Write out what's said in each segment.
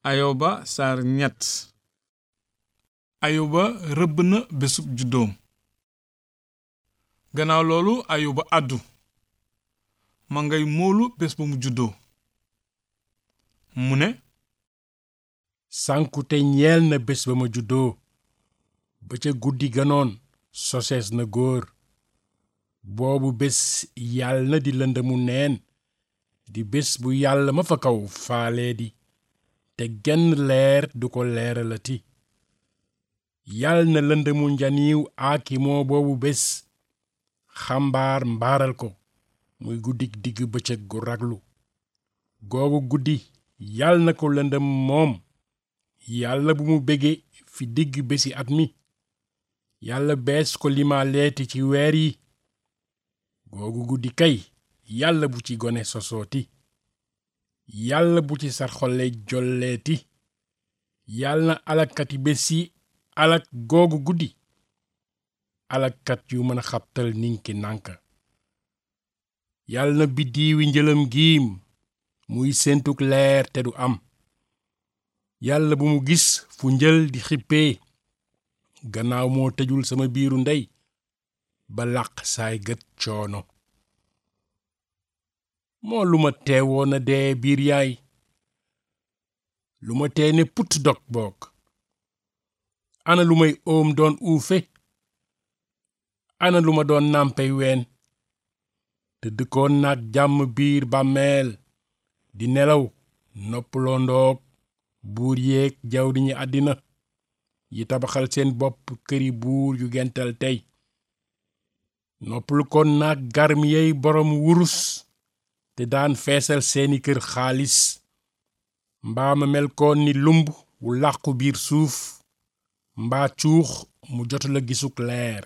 ayoba saar ñett ayoba rëbb na bésub juddoom gannaaw loolu ayoba àddu ma ngay moolu bés ba mu juddoo mu ne sànkute ñeel na bés ba ma juddoo ba ca guddi ganoon sosees na góor boobu bés yàll na di lëndëmu neen di bés bu yàlla ma fa kaw faalee di te genn leer du ko leeralati yàll na lëndëmu njaniiw aaki moo boobu bés xambaar mbaaral ko muy guddik digg bëccëg gu raglu googu guddi yàll na ko lëndëm moom yàlla bu mu bége fi digg bési at mi yàlla bees ko limaaleeti ci weer yi googu guddi kay yàlla bu ci gone sosooti yàlla bu ci sarxole jolleeti yàlla na alakkati bés yi alak googu guddi alakkat yu mën a xabtal ninki nànka yàlla na biddiiwi njëlam giim muy séentuk leer te du am yàlla bu mu gis fu njël di xippee gannaaw moo tëjul sama biiru ndey ba làq saay gët coono moo lu ma teewoon a dee biir yaay lu ma tee ne put dog boog ana lu may óom doon uufe ana lu ma doon nàmpey ween te dëkkoon naag jàmm biir bàmmeel di nelaw noppaloo ndoog buur yeeg jawdi ñi àddina yi tabaxal seen bopp këri buur yu gental tey noppalu kon naag garmi yey boroom wurus te daan feesal seeni kër xaalis mbaa ma mel koon ni lumb wu làqu biir suuf mbaa cuux mu jotala gisuk leer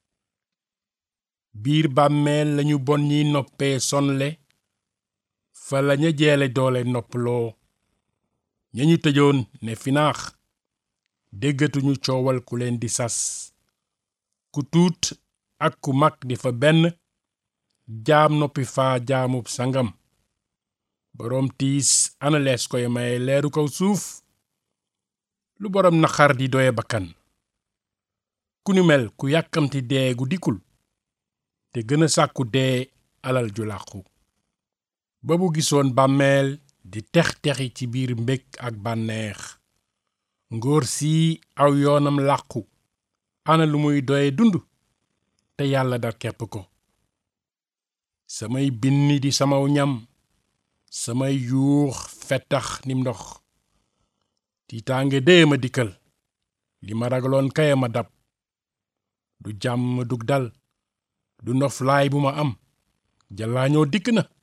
biir bàmmeel lañu bon ñiy noppee sonle fa laña jeele doole noppaloo ña ñu tëjoon ne finaax déggatuñu coowal ku leen di sas ku tuut ak ku mag di fa benn jaam noppi faa jaamub sangam boroom tiis ana lees koy maye leeru kaw suuf lu boroom naqar di doye bakkan ku ni mel ku yàkkamti dee gu dikkul te gën a sàkku dee alal ju làqu ba bu gisoon bàmmeel di tex-texi ci biir mbég ak bànneex ngóor sii aw yoonam làqu ana lu muy doye dund te yàlla dar kepp ko samay binni di samaw ñam samay yuux fettax nim ndox tiitaange dee ma dikkal li ma ragaloon kaya ma dab du jàmm dug dal du noflaay bu ma am jallaañoo dikk na